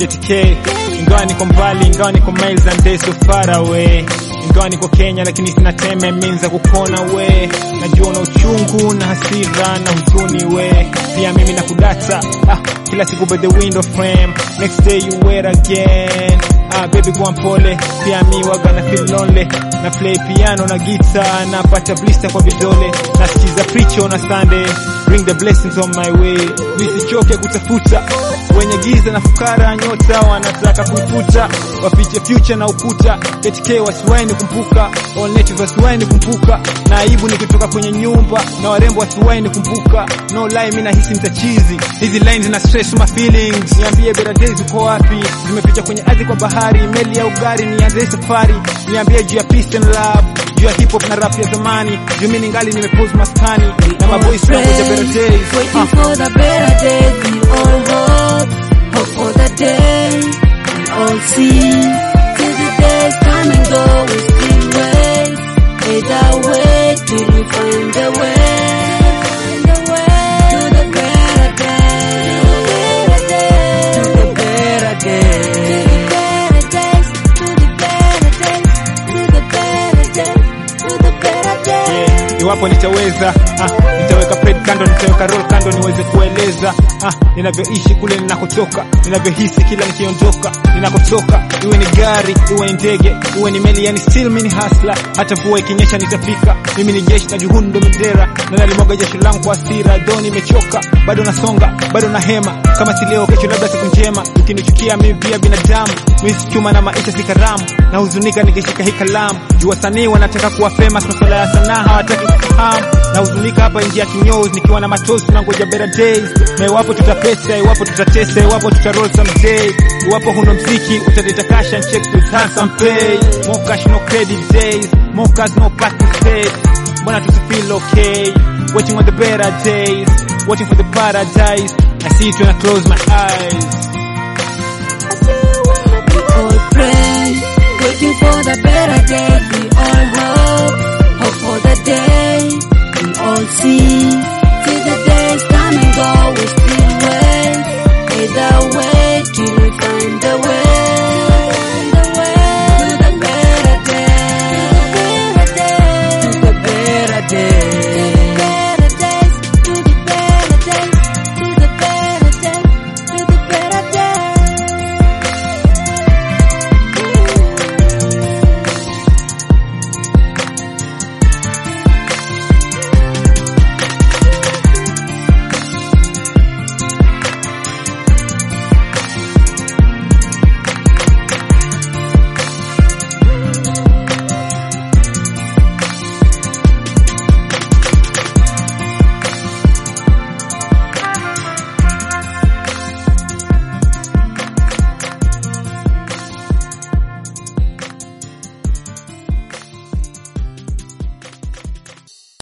JTK ingawa niko mbali ingawa niko miles and days so far away ingawa niko Kenya lakini sina teme minza kukona we najua na uchungu na hasira na huzuni we pia mimi na kudata ah, kila siku by the window frame next day you wear again ah, baby kwa mpole pia mi waga na feel lonely na play piano na guitar napata blister kwa vidole nasikiza preacher na Sunday bring the blessings on my way nisichoke kutafuta wenye giza na fukara nyota wanataka kuifuta wafiche future na ukuta KTK wasiwaini kumpuka all natives wasiwaini kumpuka na aibu nikitoka kwenye nyumba na warembo wasiwaini kumpuka no lie mimi nahisi mtachizi hizi lines na stress my feelings niambie better days uko wapi zimeficha kwenye ardhi kwa bahari meli ya ugari nianze safari niambie juu ya peace and love juu ya hip hop na rap ya zamani juu mimi ningali nimepose maskani na maboys wangu ja better days Waiting Ah. for the better days, we all hope, hope for the day, we all see. Till the days come and go, we still wait. Either way, till we find the way. To the better day, to the better day, to the better days, to the better days, to the better days. Yeah, iwapo nitaweza ah, nitaweka pred kando nitaweka roll kando niweze kueleza ah, ninavyoishi kule ninakotoka ninavyohisi kila nikiondoka ninakotoka iwe ni gari iwe ni ndege iwe ni meli yani still mimi ni hustler hata mvua ikinyesha nitafika mimi ni jeshi na juhudi ndo bendera na nalimwaga jasho langu kwa hasira do nimechoka bado nasonga bado na hema kama si leo kesho labda siku njema ukinichukia mimi pia binadamu mimi si chuma na maisha si karamu na huzunika nikishika hii kalamu juu wasanii wanataka kuwa famous masuala ya sanaa hawataki kufahamu na huzunika hapa nje ya kinyozi nikiwa na matozi tunangoja better days na iwapo tutapesa iwapo tutatesa iwapo tutaroll someday iwapo huna mziki utaleta cash and checks with handsome pay more cash no credit days more cars no parking space mbona tusifeel okay waiting on the better days waiting for the paradise I see it when I close my eyes We all pray, waiting for the better days. We all hope, hope for the day. We all see, till the days come and go. We